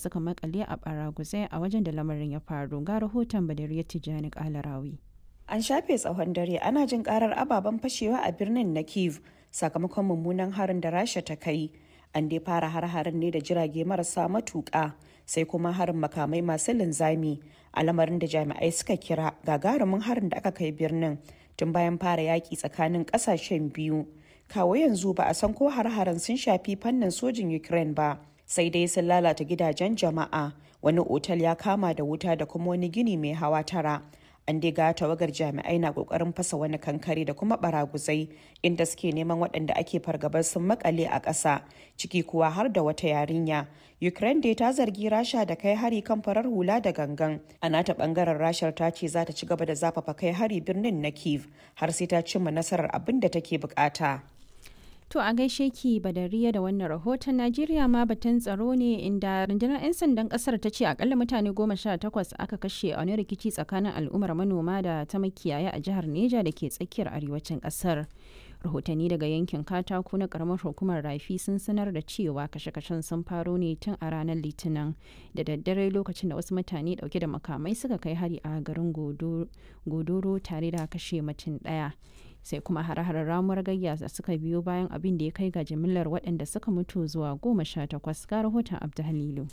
suka makale a baraguzai a wajen da lamarin ya faru ga rahoton badariyar tijjani kalarawi An shafe tsawon dare ana jin karar ababen fashewa a birnin na Kiev sakamakon mummunan harin da Rasha ta kai. An dai fara har-harin ne da jirage marasa matuƙa sai kuma harin makamai masu linzami a lamarin da jami'ai suka kira gagarumin harin da aka kai birnin tun bayan fara yaƙi tsakanin ƙasashen biyu. Kawo yanzu ba a san ko har-harin sun shafi fannin sojin Ukraine ba. Sai dai sun lalata gidajen jama'a wani otal ya kama da wuta da kuma wani gini mai hawa tara. an dai ga tawagar jami'ai na kokarin fasa wani kankare da kuma baraguzai inda suke neman waɗanda ake fargabar sun makale a ƙasa ciki kuwa har da wata yarinya ukraine dai ta zargi rasha da kai hari kan farar hula da gangan a nata bangaren rashar ta ce za ta ci gaba da zafafa kai hari birnin na kiev har sai ta cimma nasarar abin da take bukata To a gaishe ki badariya da wannan rahoton Najeriya ma batun tsaro ne inda rundunar 'yan sandan kasar ta ce akalla mutane goma sha takwas aka kashe a wani rikici tsakanin al'ummar manoma da ta makiyaya a jihar Neja da ke tsakiyar arewacin kasar. Rahotanni daga yankin katako na karamar hukumar rafi sun sanar da cewa kashe-kashen sun faro ne tun a ranar litinin da daddare lokacin da wasu mutane dauke da makamai suka kai hari a garin godoro tare da kashe mutum daya. sai kuma hare-haren ramuwar gayya da suka biyo bayan abin da ya kai ga jimillar waɗanda suka mutu zuwa goma sha takwas ga rahoton abdu halilu